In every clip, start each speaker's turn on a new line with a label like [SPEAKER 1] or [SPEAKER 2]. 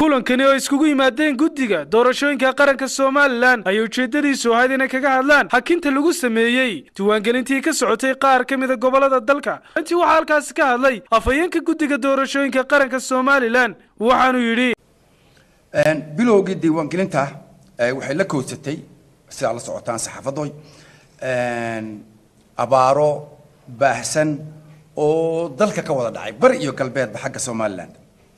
[SPEAKER 1] kulankani oo iskugu yimaadeen guddiga doorashooyinka qaranka somalilan ayay ujeeddadiisu ahayd inay kaga hadlaan xakinta lagu sameeyey diiwaangelintii ka socotay qaar ka mida gobollada dalka intii waxaa halkaasi ka hadlay afhayeenka guddiga doorashooyinka qaranka somalilan waxaanu yidhi
[SPEAKER 2] bilowgii diiwaangelinta waxay la kowsatay sidaa la socotaan saxaafadoy abaaro baahsan oo dalka ka wada dhacay bari iyo galbeedba xagga somalilan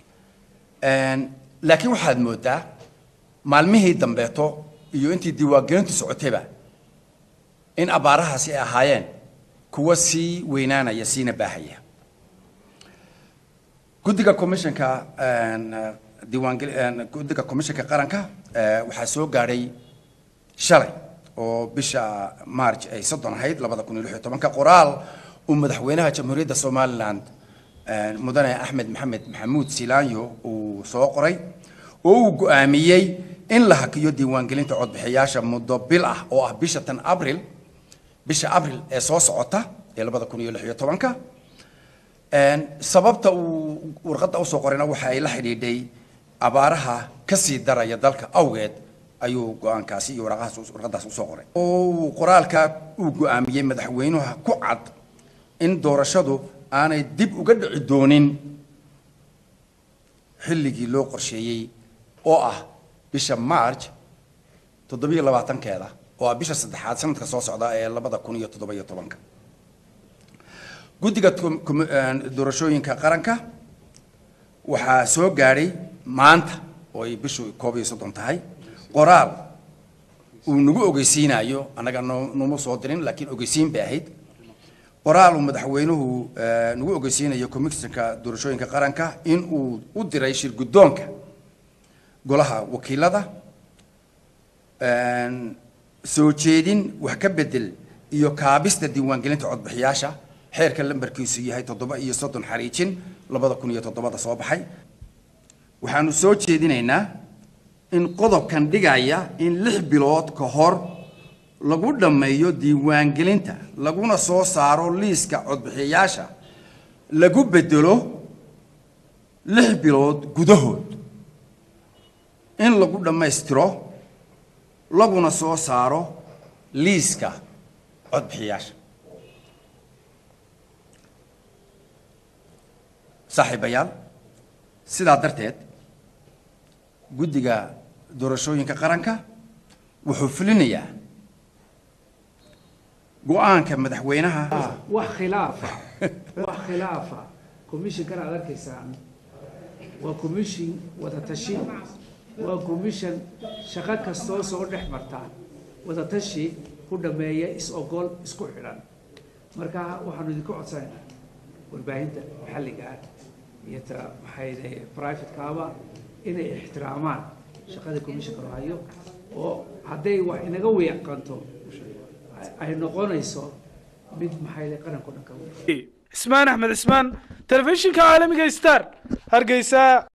[SPEAKER 2] laakiin waxaad moodaa maalmihii dambeeto iyo intii diiwaangelintu socotayba in abaarahaasi ay ahaayeen kuwa sii weynaanaya siina baahaya guddiga commissionka diiwaangel guddiga commissionka qaranka waxaa soo gaadhay shalay oo bisha march ay soddon ahayd labada kun iyo lix iyo tobanka qoraal uu madaxweynaha jamhuuriyadda somaliland mudane axmed maxamed maxamuud silaanyo uu soo qoray oo uu go-aamiyey in la hakiyo diiwaangelinta codbixiyaasha muddo bil ah oo ah bisha tan abril bisha abril ee soo socota ee labada kun iyo lix iyo tobanka sababta uu warqadda usoo qorayna waxa ay la xidhiidhay abaaraha kasii daraya dalka awgeed ayuu go-aankaasi iyo waraqahaas warqadaas usoo qoray oo uu qoraalka uu go-aamiyey madaxweynuha ku cad in doorashadu aanay dib uga dhici doonin xilligii loo qorsheeyey oo ah bisha march toddobiyo labaatankeeda oo ah bisha saddexaad sanadka soo socda ee labada kun iyo toddoba iyo tobanka guddiga doorashooyinka qaranka waxaa soo gaadhay maanta oo ay bishu koob iyo soddon tahay qoraal uu nagu ogeysiinayo annaga no noma soo dirin laakiin ogeysiin bay ahayd qoraal uu madaxweynuhu nagu ogeysiinayo commissionka doorashooyinka qaranka in uu u diray shir guddoonka golaha wakiilada soo jeedin wax ka bedel iyo kaabista diiwaangelinta codbixiyaasha xeerka lambarkiisu yahay toddoba iyo soddon xariijin labada kun iyo toddobada soo baxay waxaanu soo jeedinaynaa in qodobkan dhigaya in lix bilood ka hor lagu dhammeeyo diiwaangelinta laguna soo saaro liiska codbixiyayaasha lagu bedelo lix bilood gudahood in lagu dhammaystiro laguna soo saaro liiska codbixiyayaasha saaxiibayaal sidaa darteed guddiga doorashooyinka qaranka wuxuu fulinayaa go-aanka madaxweynaha
[SPEAKER 3] wax khilaafa wax khilaafa commissionkana aad arkaysaan waa commission wadatashi waa commission shaqo kastoo soo dhex marta wadatashi ku dhameeya is-ogol isku xidhan marka waxaanu idinku codsanaynaa warbaahinta maxalliga ah iyo ta maxayde privatekaaba inay ixtiraamaan shaqada commissionka hayo oo hadday wax inaga weeqanto ay noqonayso mid maxayde qaranko dhan ka
[SPEAKER 1] cismaan axmed cismaan telefishinka caalamiga star hargeysa